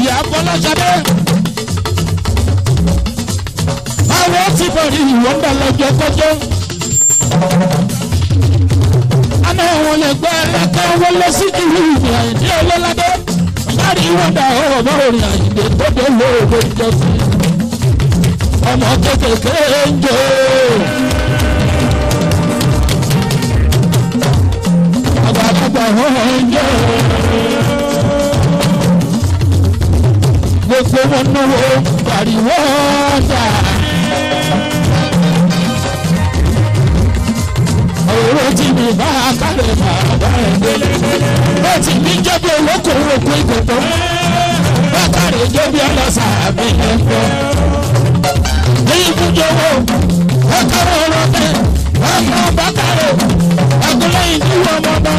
ìyá bọ́lájáde. àwọn ti bẹ̀rẹ̀ ìwọ̀n bá lọ́jọ́ kọjọ́. àná wọn lè gbẹ́ ẹ̀ka wọn lọ sí ìlú ìrìn àìdí ọlọ́ládé. láti wọn dà ọ̀rọ̀ bá òrìn àìdè tó dé lóòrò ìjọsìn. ọmọ kékeré ń jò. àgbàlagbà wọn ń jò. gbogbo wọn náwó pariwo ọjà. owó tí mi bá kálẹ̀ bàbá ẹ̀ délé. ó ti ní jẹ́bi olókòwò pé gbogbo. bákàrè jẹ́bi ọlọ́sà mi ẹ̀ gbọ́. ní ibùdókòwò bákàrè ọlọ́tẹ̀ ọmọ bákàrè agolo ìdíwọ̀ ọmọdé.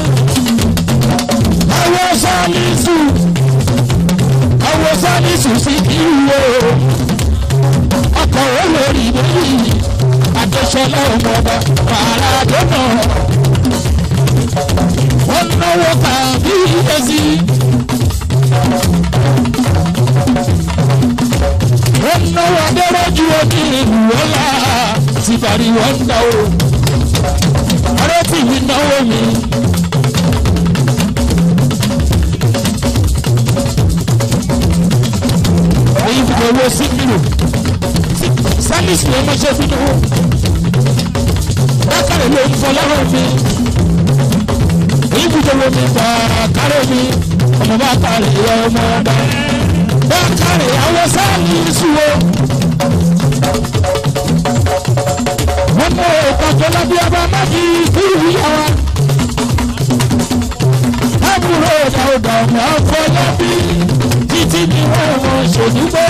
àwọn sọ́ọ̀lì sùn àwọn sálísù sí ìwé ọkọ̀ olórí lórí àdéṣọlá ọmọọba paradọ́nà wọn náwó tàbí ẹsí. wọn náwó adéròjú omi ìlú ọlá ti parí wọn dá o ọ̀rẹ́ tì mí náwó mi. èyí fi owó síkìlù sálísì ló mọ́ṣẹ́ fi dúró bákàrẹ̀ ló ń fọ lọ́rọ̀ mi èyí fi owó mi gbà kárẹ̀ mi ọmọ bákàrẹ̀ yọ ọmọ ọba bákàrẹ̀ àwọn sálísì wo wọ́n mọ ìpàtó lábí ọba májì kúrú yàrá àbúrò ìdáwọ̀dà ọmọ afọlábí títí ni wọ́n mọ̀ ṣòdúgbẹ́.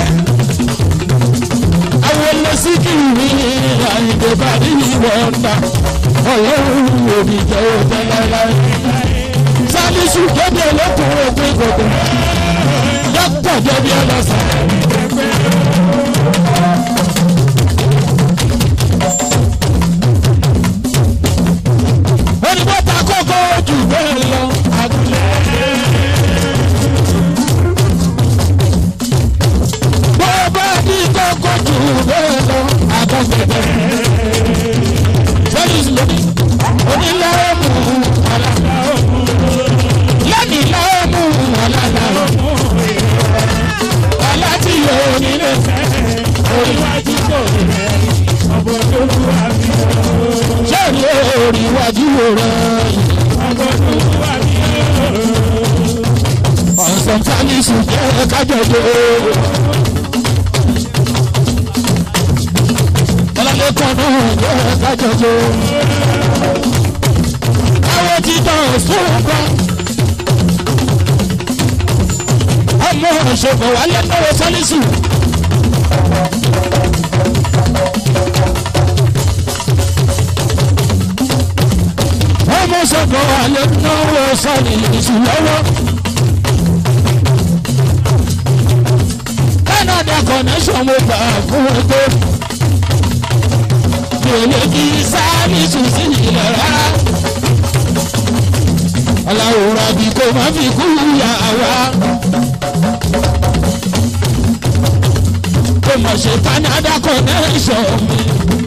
àwọn olóṣìkìrì àyìnbó bá rí ìwọ̀n ta ọlọ́run òbí jẹ́ òjẹ́ láéláé. sálíṣù kéde olókùnrin òpin gbogbo dókítà jẹ́bi ọlọ́sàn. onígbọ́ ta kókó jù bẹ́ẹ̀ lọ àgùlẹ̀. bọ́ọ̀bá ní kókó jù bẹ́ẹ̀ lọ àgùlẹ̀. sẹ́yìn lónìí onílẹ̀ mú ọ̀la. lẹ́nìí lọ́wọ́ mú ọ̀la náà. ọ̀la tí yóò nílé oríwájú kò ní ọ̀bọ̀ tó kú àbí sẹ́ẹ̀rì orí iwájú rẹ̀. ọ̀sán tálísù jẹ́ kájọ̀dọ̀. ọlọ́lẹ́kọ̀ọ́ náà jẹ́ kájọ̀dọ̀. àwọn títọ̀ sóògbà. ọmọ ìṣòfò wálé náà sálísù. ọmọ sọ̀kọ̀ alẹ́ náwó sọ̀rọ̀ ìṣù lọ́wọ́. Canada connection mo gbà fún ẹgbẹ́. Mi ò lè kí sáàmìsù sí ilẹ̀ rárá. Aláwòrán bí kò má fi kú yà wá. Kò mọ̀ ṣe Canada connection mi.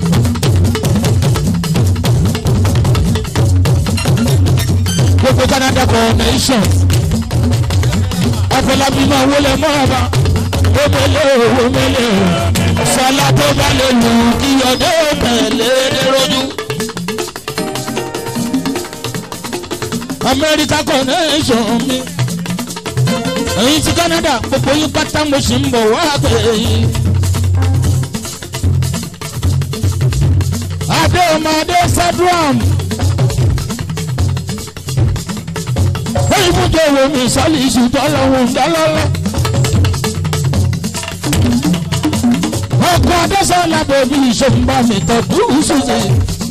gbogbo canada connection ọ̀pọ̀lọpọ̀ máa wọlé mọ́ọ̀bá omele omele sọlá tó bá lè lù kí ọdẹ tẹ̀lé rojú. america connection mi èyí ti canada gbogbo yín pátá mo sì ń bọ̀ wá pé yín. adé ọmọ adé sadram. ìfúnjọ wo mi sálì ìṣùtọ́ lọ́wọ́ ńdálọ́lá. ọkọ̀ adẹ́sọ̀lá bèbí ìṣòǹbà mi tọ́jú ṣùṣe.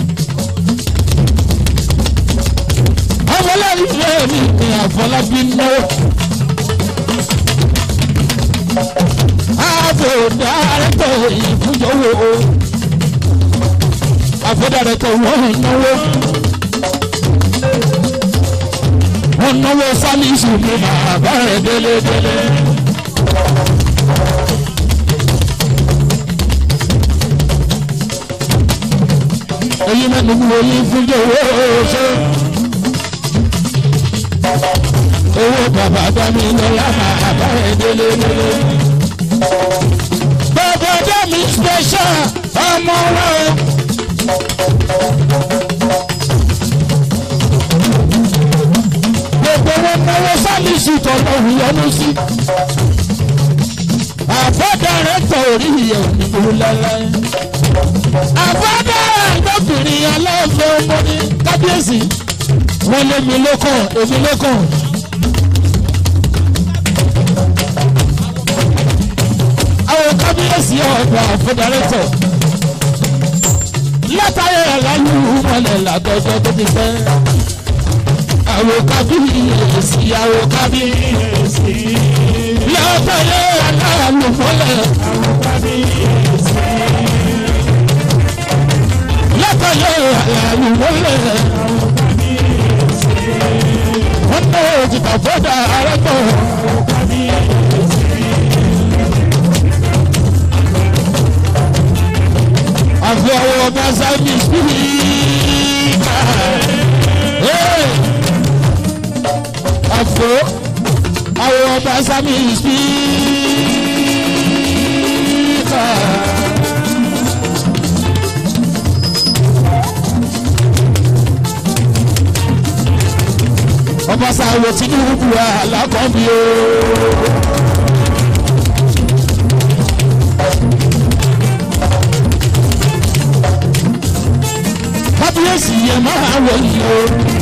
ọmọlẹ́rì rẹ̀ mi ní àfọlábí náwó. ààbò dàrẹ́tọ̀ ìfúnjọ wo. àfọdàrẹ́tọ̀ wọ́n náwó wọn náwó sálíṣù ní bàbá rẹ̀ délédélé. yín mẹ́nu wo yín fún jòwó ṣe. owó bàbá dání lọ́la máa bá ẹ délé délé. bàbá dání special ọmọ rẹ. gbogbo wọn náwó sálíṣì tọ̀nà òyìnbó sí. àbọ̀dàrẹ́ tọ̀ orí ìyẹn òyìnbó lálẹ́. àbọ̀dàrẹ́ lọ́bìnrin aláìfẹ́ ọmọ ní kábíyèsí. wọ́n lé mi lókàn èmi lókàn. àwọn kábíyèsí ọ̀dọ̀ àfọ̀dàrẹ́tọ̀ látàrí ẹ̀láyú mọ́lẹ̀ látọ̀jọ́ tó ti pẹ́. àwọn kábíyèsí àwọn kábíyèsí látàrí ẹ̀láyú mọ́lẹ̀ àwọn kábíyèsí látàrí ẹ̀láyú mọ́lẹ̀ àwọn kábíyèsí wọ́n ní òjìká fọ́dà arẹ́tọ̀ àwọn kábíyèsí. àfi ọwọ́ ọba sáyẹ́mì spíkà. àfọ ọwọ́ ọba sáyẹ́mì spíkà. ọba sáwọ tinubu alákọ̀ọ́bí o. kábíyèsí yẹn máa wọ yìí o.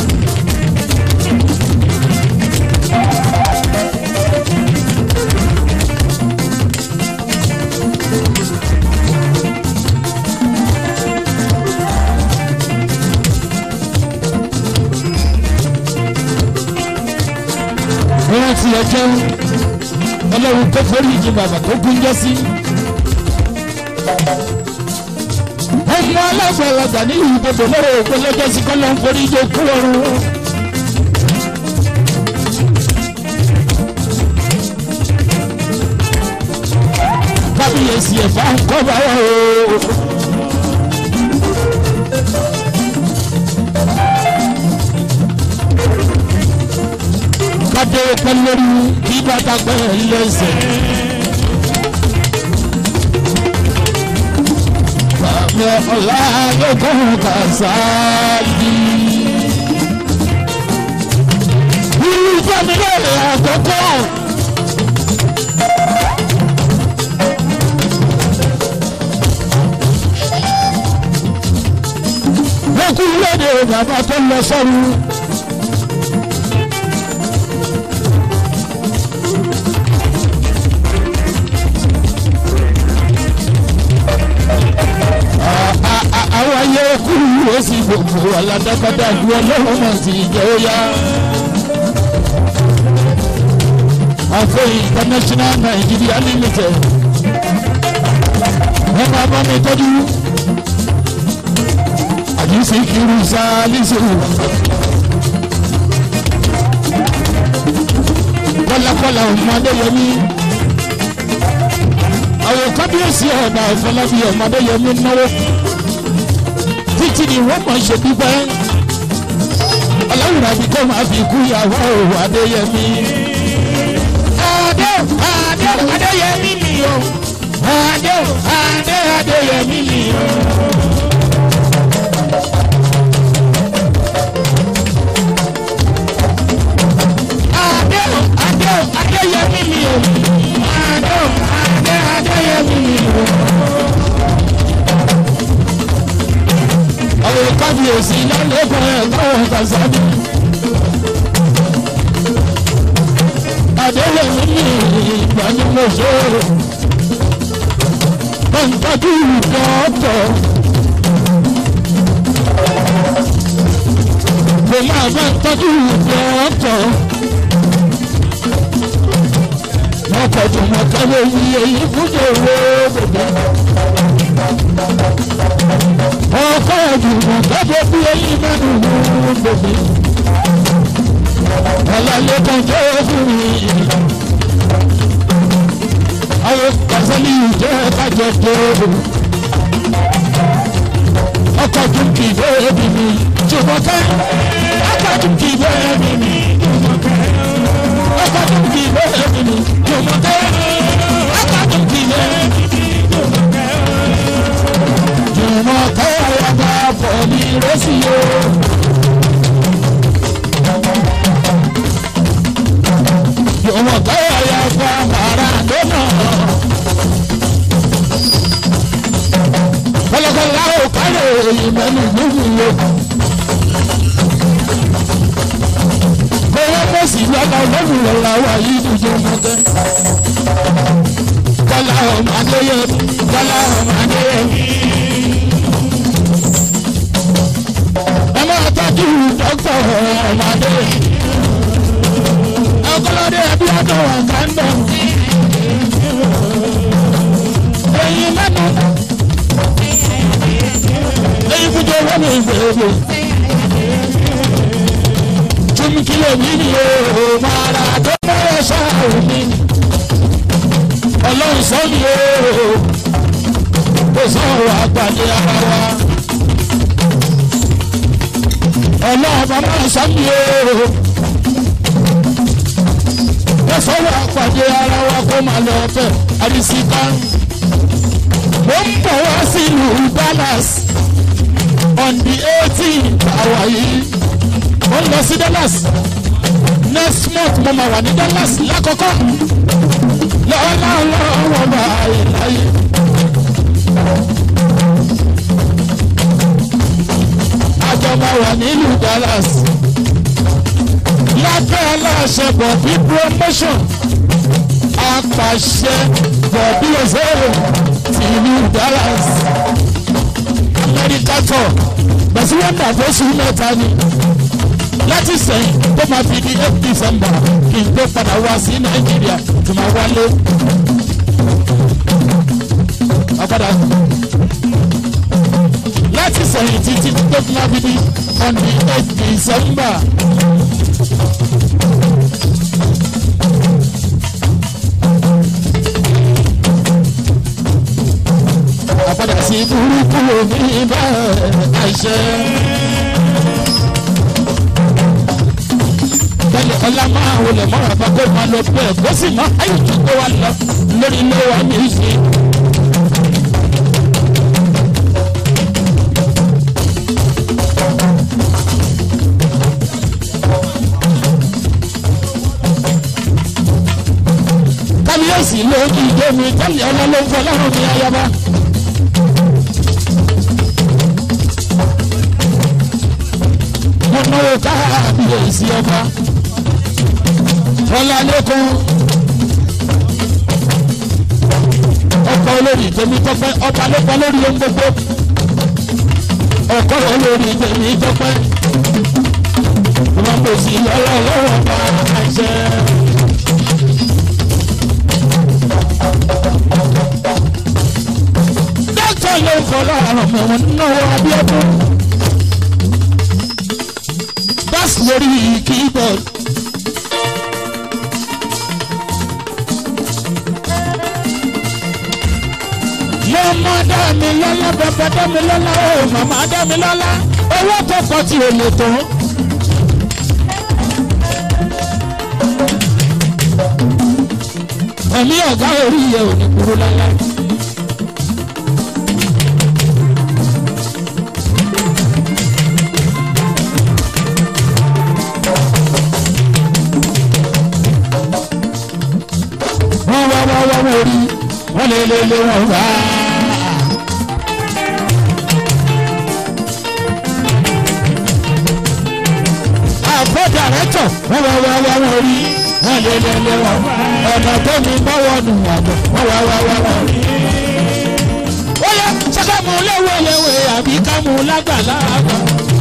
wọ́n ti ẹjẹ́ ọlọ́run tó forí ìjì bàbá tó gúnjẹ́ sí. ọmọ alágbàlagbà ní ìbòdò lọ́wọ́ òpin lọ́jọ́ sí kọ́lọ́ ń forí ìjì òkú ọ̀run. kábíyèsí ẹ̀fà ń kọ́ bá wà o. kádé pẹ́ lórí kí bàtà pẹ́ lẹ́sẹ̀. Bàbá ọ̀la lókun kàṣáàdì. Irú fẹ́mílẹ̀ àkọ́kọ́. Wọ́n kú léde bàbá tó lọ sọ́run. àwọn ayé kúrú ó sì gbogbo aládàkọ́dà ju ọlọ́run náà sì jẹ́ ó yá. àfọ international nigeria limited wọ́n máa bá mi tọ́jú àdìsí kiri sáálísì kọ́lákọ́lá ọmọdé yẹmí àwọn kábíyèsí ọ̀nà àfọlábí ọmọdé yẹmí náwó títí ni wọ́n máa ṣe pípẹ́ ọlọ́run àbí kó máa fi kú ìyàwó òwò adéyẹmí. adé adé adéyẹmí ni o adé adé adéyẹmí ni o. adé adé adéyẹmí ni o adé adé adéyẹmí ni o. àwọn kábíyèsí lálẹ́kọ̀ọ́ ẹ̀kọ́ kàṣábì. Adéyẹmí ní ìgbanimọ̀ṣọ́. Bọ́ńtàdù dọ́tọ̀. Mo máa bá tọ́jú dọ́tọ̀. Wọ́n kọ̀ tó mọ̀ kẹ́lẹ́ yí èyí fúnjẹ owó bèbè ọkọ ìdùnnú gbọ́dọ̀ bí eyín mẹ́nu wú gbòmí. ọ̀làlẹ́ kan jẹ́ fún mi. àwọn kàṣẹ́lì jẹ́ kájọ tó. ọkọ̀ tún kì í bẹ́ẹ̀bì mi jùmọ̀kẹ́ ọkọ̀ tún kì í bẹ́ẹ̀bì mi jùmọ̀kẹ́ ọkọ̀ tún kì í bẹ́ẹ̀bì mi jùmọ̀kẹ́ ọkọ̀ tún kì í bẹ́ẹ̀bì mi jùmọ̀kẹ́ jùmọ̀kẹ́ ọ̀yàgbà pọ̀ ní rẹ́sì o. jùmọ̀kẹ́ ọ̀yàgbà Maradona. kọlọkọlọ ò kárẹ̀ èyí mẹ́nu lóhùn lò. kọ́wọ́ mọ̀ sí lọ́la lọ́hùn lọ́la wà yìí dùjọ́ mọ́tẹ́. kọ́lá ọmọ adéyẹ kọ́lá ọmọ adéyẹ. ẹ máa tọ́jú dókítà ọmọ adéyẹ. ọkọlọ́dẹ ẹbí ọdún wà kánbọ̀. èyí mẹ́nu èyí fúnjọ wọn ní ìgbèrè tún kílò mi ni o máa ra tó mọ́rọ̀ ṣáà mi ọlọ́run sọ mi o kò sọ̀rọ̀ àgbàdé ara wa ọlọ́run bá máa sọ mi o kò sọ̀rọ̀ àgbàdé ara wa kó máa lọ fẹ́ àdìsíkà mo ń bọ̀ wá sílùú Dallas on the eighteenth àwa yìí mo ń lọ sí Dallas next month mo máa wà ní Dallas lákọ̀ọ́kọ́ lọ́wọ́lọ́wọ́ bá ìláyé. àjọ máa wà nílùú Dallas lábẹ́ aláṣẹ bọ̀bí promotion apàṣẹ bọ̀bí ọ̀sẹ̀ tìlú Dallas amẹ́ríkà tọ̀ bẹ̀sí wọ́n dà fóṣù mẹ́ta ni láti sẹ́yìn tó máa fi di eight december kí n tó padà wá sí nàìjíríà tó máa wálé. ọ̀padà láti sẹ́yìn títí tó máa fi di on the eight december. àpadà sí burúkú omi bẹ́ẹ̀ àìṣe. tẹ́lẹ̀ ọlá máa wọlé mọ́ra bá kó máa lọ bẹ́ẹ̀ kó sì máa ayé tó kó wa lọ lórí ilé wa ní ìṣe. kábíyèsí ló ń dìde mi tẹ́lẹ̀ ọlá ló ń fọ lọ́rùn mi ayaba. mo náwó káàbíyèsí ọba ọlálẹ́kùn ọkọ olórí tèmi tọpẹ ọba lọpọ lórí ohun gbogbo ọkọ olórí tèmi tọpẹ wọn kò sí ọlọ́wọ́ bá àṣẹ. dókítà ló ń fọlọ́ àrùn mẹ́wọ̀n náwó abíọ́dún bass lórí keyboard. mọ́mọ́ dá mi lọ́lá bàbá dá mi lọ́lá o màmá dá mi lọ́lá owó tó kọ́ tí o lè tó. ẹ̀mí ọ̀gá orí yẹ ò ní kúrú lálá. wọ́n wá wá wá wọ́n rí wọ́n lé lé lé wọ́n wá. àfọ́ dàrẹ́tọ̀ wọ́n wá wá wá wọ́n rí wọ́n lé lé lé wọ́n wá. ọ̀nà tó mi bọ́wọ́ nù àgbọ̀ wọ́n wá wá wá wọ́n rí. ó yẹ sọ́kà mú léwé léwé àbí ká mú lágbàlá àgbà.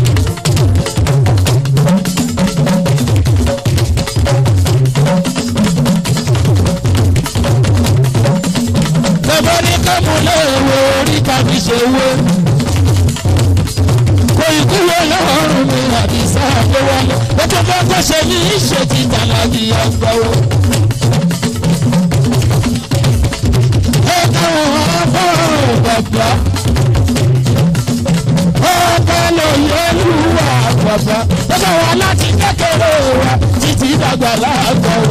bàbá ní kámúlẹ̀ èwo orí tàbí ṣe wé. kò ikú wo lọ́rùn mi àbí sáàpé wálé. lọ́jọ́ bá gbọ́sẹ̀ ní ìṣe ti tàlàbí àgbáwò. ẹ káwọn afọ́rọ̀ bàbá. wa títí dàgbà láàgbà o.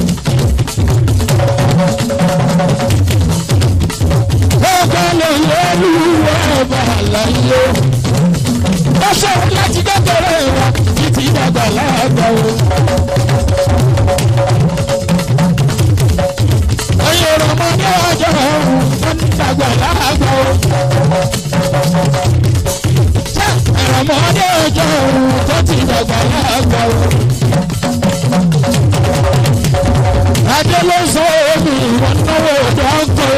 ọba lè yẹ olúwa ọba àlàyé ó ṣòro láti kékeré wa títí dàgbà láàgbà o. ẹ̀yin ọmọdé ọjọ́ ọ̀hún wọ́n ti dàgbà láàgbà o. ṣé ọmọdé ọjọ́ ọ̀hún tó ti dàgbà láàgbà o. adé ló sọ omi ìwọ̀n náwó dọ́kọ̀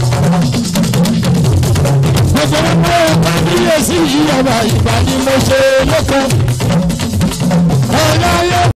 gbogbo ọmọ kábíyèsí ìyàwó ìgbà ni mo ṣe lóko. ọ̀nà ayé